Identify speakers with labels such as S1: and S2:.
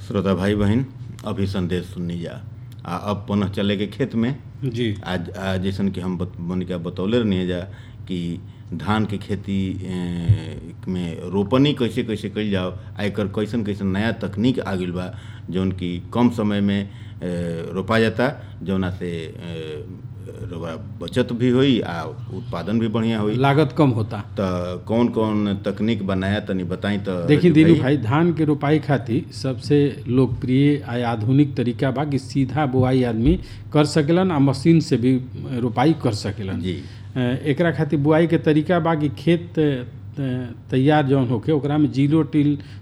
S1: श्रोता भाई बहन अभी संदेश सुननी जा आ अब पुनः चले के खेत में
S2: जी
S1: आज आज जैसन कि हम बत- मनिका बतौले रहनी जा कि धान के खेती ए, में रोपनी कैसे कैसे कइल जाओ आ एकर कैसन कैसन नया तकनीक आ गइल बा जौन कि कम समय में ए, रोपा जाता जौना से ए, रउआ बचत भी होई आ उत्पादन भी बढ़िया होई
S2: लागत कम होता
S1: त कौन कौन तकनीक बनाया तनी बताई त
S2: देखिए दीनू भाई धान के रोपाई खातिर सबसे लोकप्रिय आ आधुनिक तरीका बा कि सीधा बुआई आदमी कर सकेलन आ मशीन से भी रोपाई कर सकेलन
S1: जी
S2: अ, एकरा खातिर बुआई के तरीका बा कि खेत अ, तैयार जौन होके ओकरा में जीरो टिल